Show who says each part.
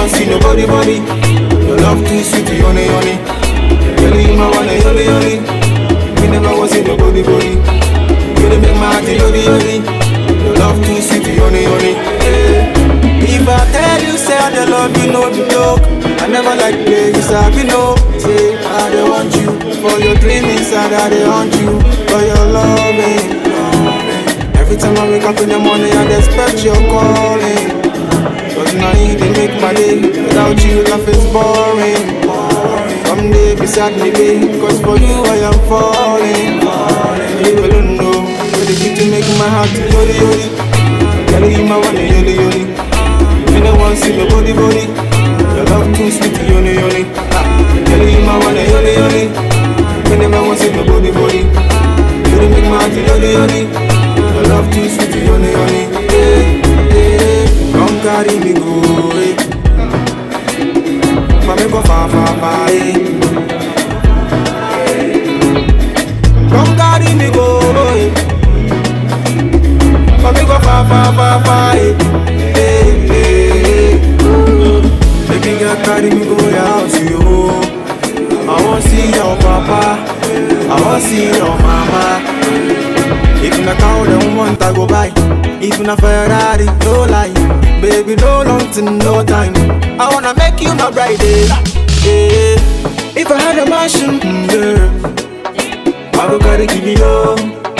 Speaker 1: want see nobody body. Your love too sweet, yoni yoni. Yoli you my one, yoli yoli. Me never want see nobody body. You dey make my heart yoli yoli. Your love too sweet, yoni yoni. Eh. If I tell you say I dey love you, no be joke. I never like play, you sabi no. Say I dey want you for your dream inside, I dey want you for your loving. loving. Every time I wake up in the morning, I dey expect your calling. Cause now you dey make my day. Without you, life is boring. Come day beside me, babe. Cause for you, I am falling. You alone know. You're the key to make my heart yoli yoli. Girl, you my one, yoli yoli. You don't want to see your body body. Your love too sweet, yoni yoni. Ah, Girl, you my one, yoli yoli. You never want to see your body body. You don't make my heart yoli yoli. Your love too sweet, yoni yoni. Hey, hey, come carry me go. Hey. Mami go far, far, far. Hey. Come carry me go. Hey. Mami go far, far, far, far. Hey. Hey, hey, hey. Baby girl, carry me go your house, yo. I want see your papa. I want see your mama. If na cow dem want, I go buy. If na Ferrari, no lie. Baby, no long to no time. I wanna make you my bride. eh, eh. If I had a mansion, mm, yeah, I go carry give you.